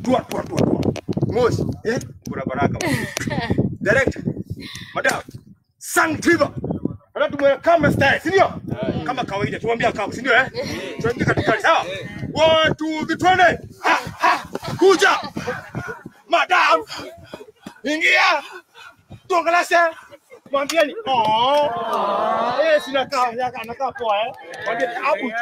tua tua tua tua. Mosi, eh? Kuna baraka. Director. Madam. Sang Tiba. Hata tumwe kama style, si ndio? Kama kawaida tumwambia kama, si ndio eh? Tuingie katikati, sawa? Watu vitwende. Ha ha. Kuja. Madam. Ingia. Tuongeleshe. Mwambieni. Oh. Eh, sina kaa, yaka anakaa poa eh. Mwambieni abu.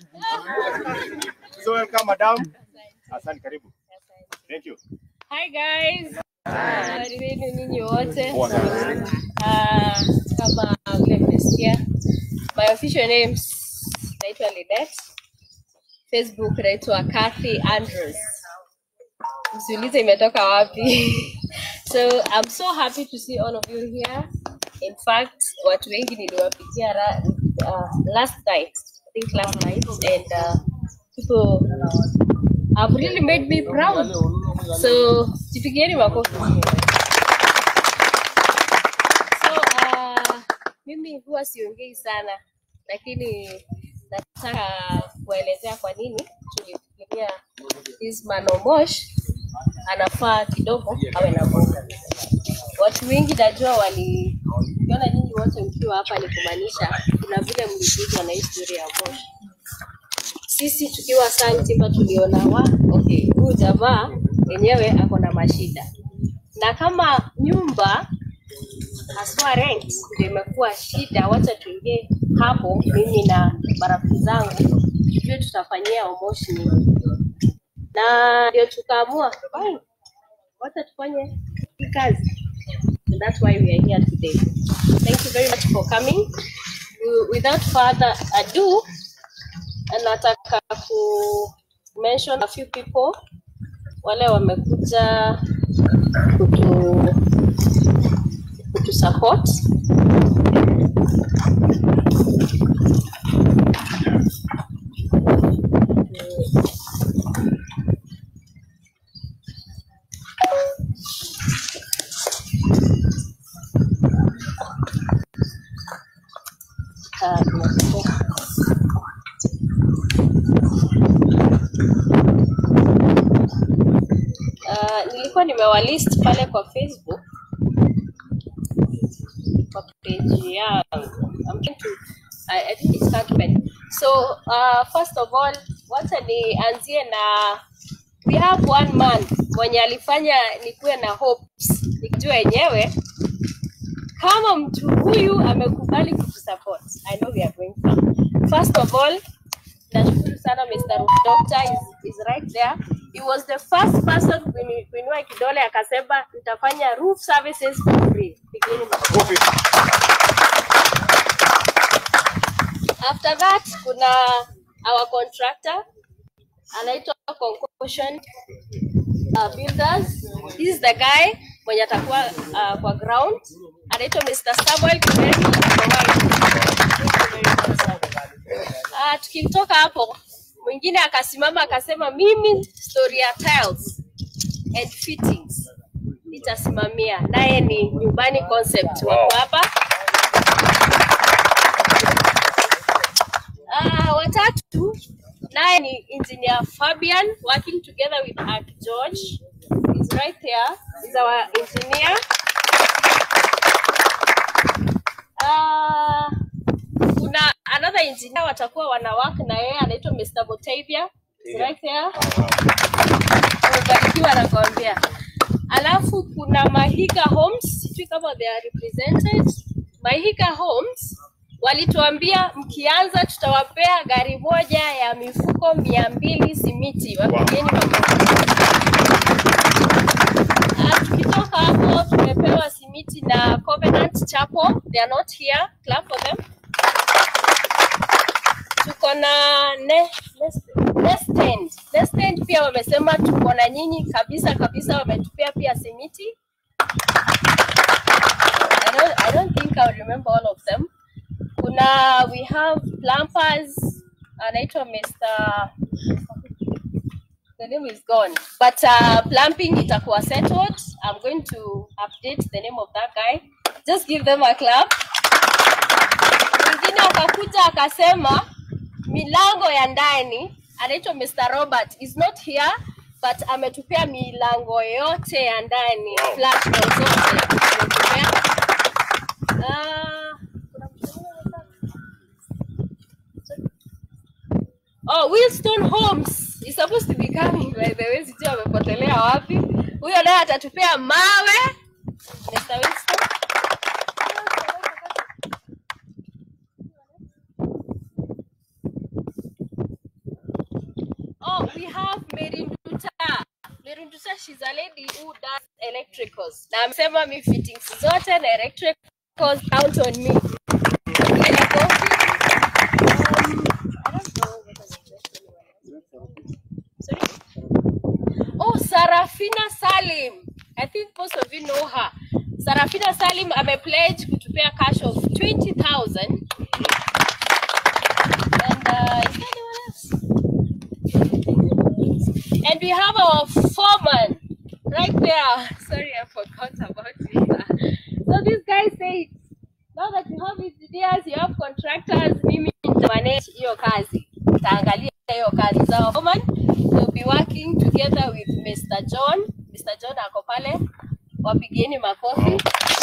So welcome madam. Asante karibu. Thank you. Hi guys. Habari zenu nyinyi wote. Poa sana. Ah, kama vile mmesikia. My official names naitwa Lidet. Facebook naitwa Kathy Andrews. Msiulize imetoka wapi. so I'm so happy to see all of you here. In fact, watu wengi niliwapitia ra- uh, last night. I think last night and uh, people have really made me proud. So jipigieni makofi. So uh, mimi huwa siongei sana, lakini nataka kuelezea kwa nini tulifikiria this Manomosh anafaa kidogo awe na bonga. Watu wengi najua wali ukiona nyinyi wote mkiwa hapa ni kumaanisha kuna vile mliguzwa na historia ya Mosh sisi tukiwa Santiba tuliona wa okay, huyu jamaa yenyewe ako na mashida, na kama nyumba haswa rent ndio imekuwa shida, wacha tuingie hapo, mimi na marafiki zangu tujue tutafanyia Omosh nini, na ndio tukaamua fine, wacha tufanye hii kazi. And that's why we are here today. Thank you very much for coming. Wi- Without further ado, nataka ku mention a few people wale wamekuja kutu kutu support uh, uh, nilikuwa nimewalist pale kwa Facebook kwa page yangu. I'm trying to I, I think it's Cartman. So uh, first of all, wacha nianzie na we have one man mwenye alifanya nikuwe na hopes nikijua yenyewe kama mtu huyu amekubali kutusupport. I know we are going far. First of all, nashukuru sana Mr. Roof Doctor is, is right there. He was the first person kuini- kuinua kidole akasema nitafanya roof services for free. Pigeni makofi. After that kuna our contractor anaitwa Concussion uh, Builders. This is the guy mwenye atakuwa uh, kwa ground anaitwa Mr. Samuel Kimeli. Uh, tukimtoka hapo mwingine akasimama akasema mimi story ya tiles and fittings nitasimamia, naye ni nyumbani concept wako hapa. Uh, watatu naye ni engineer Fabian working together with Ark George. He's right there. He's our engineer. Uh, kuna another engineer watakuwa wana work na yeye anaitwa Mr. Botavia. He's right there. Umebarikiwa nakwambia. Alafu kuna Mahika Homes, sijui kama they are represented. Mahika Homes walituambia mkianza tutawapea gari moja ya mifuko mia mbili simiti. Wapigeni makofi. Ah, tukitoka hapo tumepewa simiti na Covenant Chapel. They are not here. Clap for them. Tuko na ne, Nest- Nest End. Nest End pia wamesema tuko na nyinyi kabisa kabisa, wametupea pia simiti. I don't, I don't think I'll remember all of them. Kuna we have plumbers anaitwa Mr. The name is gone. But uh, plumbing itakuwa settled. I'm going to update the name of that guy. Just give them a clap. Mwingine akakuja akasema milango ya ndani anaitwa Mr. Robert is not here but ametupea milango yote ya ndani Wow. flat door zote ametupea. Ah, kuna mtu mwingine anataka? Oh, Wilston Holmes is supposed to be coming by the way, sijui amepotelea wapi. Huyo naye atatupea mawe. Mr. Wilston. Oh, we have Merinduta. Merinduta, she's a lady who does electricals. Na amesema mi fittings zote na electricals count on me. Ila coffee, um, I don't know whether there's anyone else. Sorry? Oh, Sarafina Salim. I think most of you know her. Sarafina Salim amepledge kutupea cash of 20,000. And uh, is there anyone else? And we have our foreman right there. Sorry, I forgot about it. So this guy said, now that you have engineers, you have contractors, mimi nitamanage hiyo kazi. Taangalia hiyo kazi. So our foreman will be working together with Mr. John. Mr. John ako pale. Wapigieni makofi.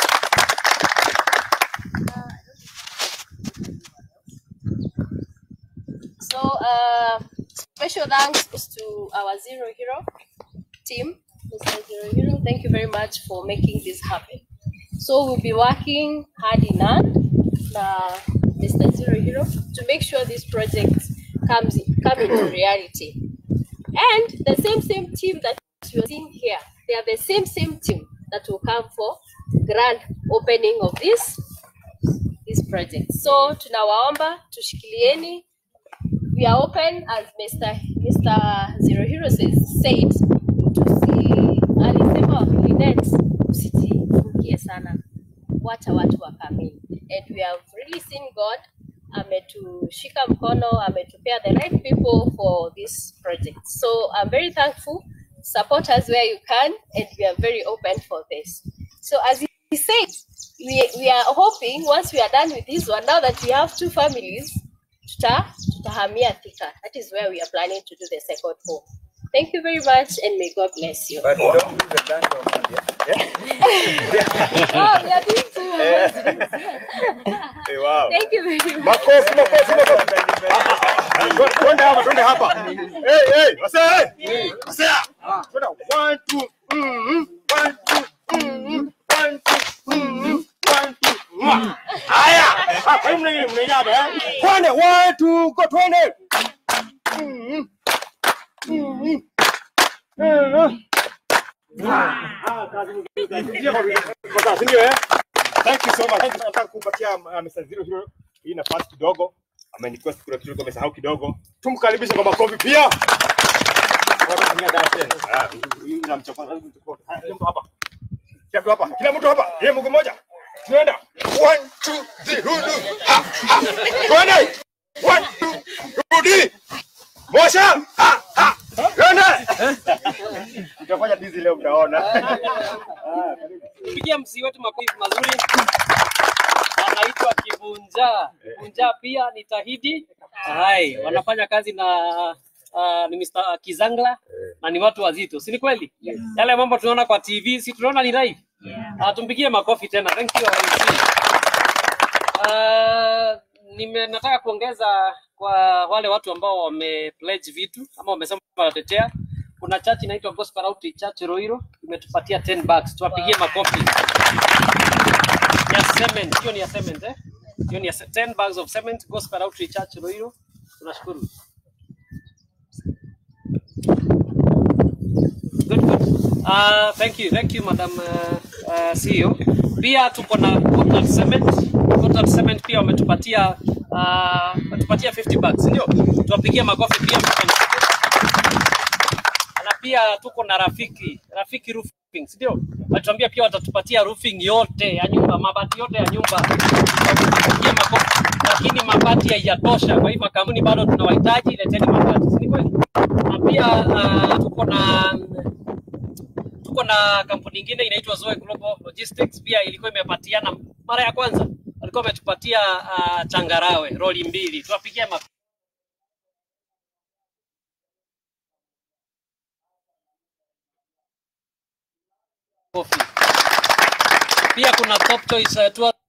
So uh, special thanks goes to our Zero Hero team. Mr. Zero Hero, thank you very much for making this happen. So we'll be working hard enough, uh, Mr. Zero Hero, to make sure this project comes come into reality. And the same same team that you're seeing here, they are the same same team that will come for grand opening of this this project. So tunawaomba tushikilieni we are open as Mr. Mr. Zero Hero says, said tusi alisema Linet usijifungie sana wacha watu wakamini and we have really seen God ametushika mkono ametupea the right people for this project so I'm very thankful support us where you can and we are very open for this so as he said we, we are hoping once we are done with this one now that we have two families tuta tutahamia Thika. That is where we are planning to do the second home. Thank you very much and may God bless you. But don't use the land of India. Oh, we are doing two homes. Eh, wow. Thank you very much. Makofi, makofi, makofi. Ah, ah, ah, twe- Twende hapa, twende hapa. Hey, hey, wase, hey. Wase, ah. Twende, one, two, mm, one, two, mm, one, two, mm, one, two, mwah. Haya. Ah, kwa hiyo mna- mnainama, eh? Twende, one, two, go, twende. Mm, mm, mm. Ah, kazi nzuri, kazi nzuri. Kwa sasa, si ndio, eh? Thank you so much. Thank you. Nataka kumpatia uh, Mr. Zero Hero hii nafasi kidogo. Ameniquest kuna kitu tulikuwa tumesahau kidogo. Tumkaribishe kwa makofi pia. Watatumia dawa tena. Ah, hii inamchapa. Ah, Kila mtu hapa. Kila mtu hapa. Kila mtu hapa. Yeye mguu mmoja. Tunaenda. One, two, three, hudu. Ha, ha. Twende. One, two, rudi. Mosha. Ha, ha. Twende. Tutafanya dizi leo mtaona. Ah, karibu. pigia msi wetu makofi mazuri. Anaitwa Kibunja. Kibunja pia ni Tahidi. Hai, wanafanya kazi na uh, ni Mr. Kizangla na ni watu wazito, si ni kweli? Yale mambo tunaona kwa TV, si tunaona ni live. Uh, tumpigie makofi tena. Thank you. Uh, nime nataka kuongeza kwa wale watu ambao wame pledge vitu ama wamesema watatetea. Kuna church inaitwa Gospel Outreach Church Roiro imetupatia 10 bucks. Tuwapigie makofi. Ya cement, hiyo ni ya cement eh? Hiyo ni ya ce- 10 bags of cement Gospel Outreach Church Roiro. Tunashukuru. Good, good. Uh, thank you, thank you Madam uh, uh, CEO. Pia tuko na Total Cement. Total Cement pia wametupatia uh, wametupatia 50 bucks, ndio? Tuwapigie makofi pia na pia tuko na rafiki rafiki roofing ndio watuambia pia watatupatia roofing yote ya nyumba mabati yote ya nyumba Watupatie makofi lakini mabati haijatosha kwa hii makampuni bado tunawahitaji leteni mabati si ni kweli na pia uh, tuko na tuko na kampuni ingine inaitwa Zoe Global Logistics pia ilikuwa imepatiana mara ya kwanza walikuwa wametupatia uh, changarawe roli mbili tuwapigie makofi makofi. Pia kuna Top Choice uh, Tour